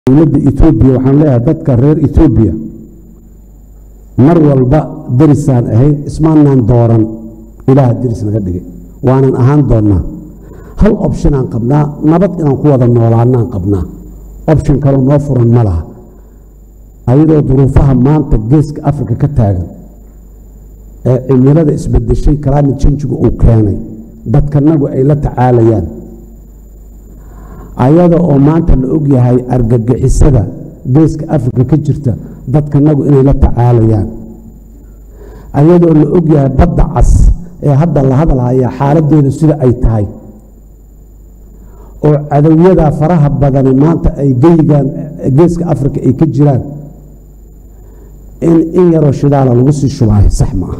dowladda etoobiya waxaan leeyahay dadka reer etoobiya mar walba derisaan ahayn ismaanaan dooran ilaaha deris naga dhigay waanan ahaan doonnaa hal opshinaan qabnaa nabad inaan ku wada noolaanaan qabnaa opshin kaloo noo furan ma laha ayadoo duruufaha maanta geeska afrika ka taagan ee cimilada isbedeshay climate changigu uu keenay dadkanagu ay la tacaalayaan ayada oo maanta la og yahay argagixisada geeska afrika ka jirta dadkanagu inay la tacaalayaan ayadoo la og yahay badda cas ee hadda la hadalhaya xaaladeedu sida ay tahay oo cadowyada faraha badani maanta ay geygaan geeska afrika ay ka jiraan in in yaroo shidaala lagu sii shubaayo sax ma ah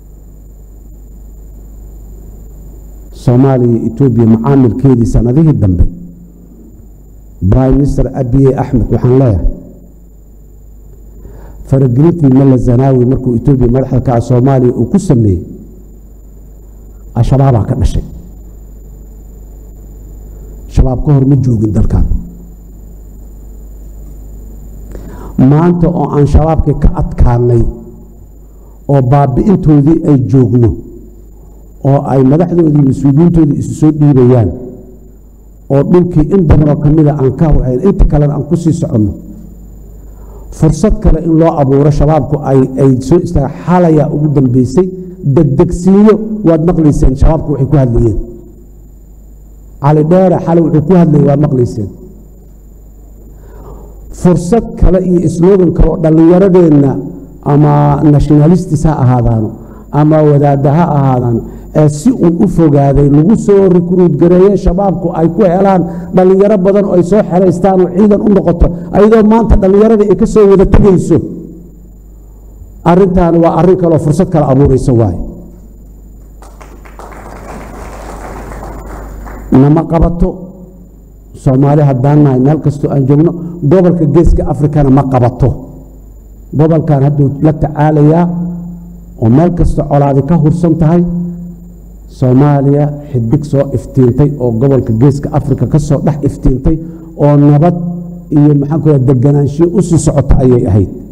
soomaaliya iyo etoobiya macaamilkeedii sanadihii dambe prime minister abiye axmed waxaan leeyahay faragelintii malla zanaawi markuu etoobiya madaxda kaca soomaaliya uu ku sameeyey al-shabaabaa ka dhashay shabaab ka hor ma joogin dalkan maanta oo aan shabaabkii ka adkaanay oo baabi'intoodii ay joogno oo ay madaxdoodii mas-uuliyiintoodii isu soo dhiibayaan oo dhulkii in badanoo ka mida aan ka hayn inta kalena aan ku sii soconno fursad kale in loo abuuro shabaabku ay soo istaaga xalayaa ugu dambeysay degdegsiinyo waad maqlayseen shabaabku waxay ku hadlayeen cali dheere xalay wuxuu ku hadlayay waad maqlayseen fursad kale iyo islogan kale oo dhallinyaradeenna ama nationalistis ha ahaadaano ama wadaadda ha ahaadaano ee si uu u fogaaday lagu soo rikruud gareeye shabaabku ay ku helaan dhallinyaro badan oo ay soo xeraystaan oo ciidan u noqoto ayadoo maanta dhallinyaradii ay ka soo wada tegayso arrintan waa arrin kaleoo fursad kale abuuraysa waaye nama qabato soomaali haddaan nahay meel kastoo aan joogno gobolka geeska afrikana ma qabato gobolkan hadduu la tacaalayaa oo meel kasta colaadi ka hursan tahay soomaaliya xidig soo iftiintay oo gobolka geeska afrika ka soo dhex iftiintay oo nabad iyo maxaan ku deganaanshiyo u sii socota ayay ahayd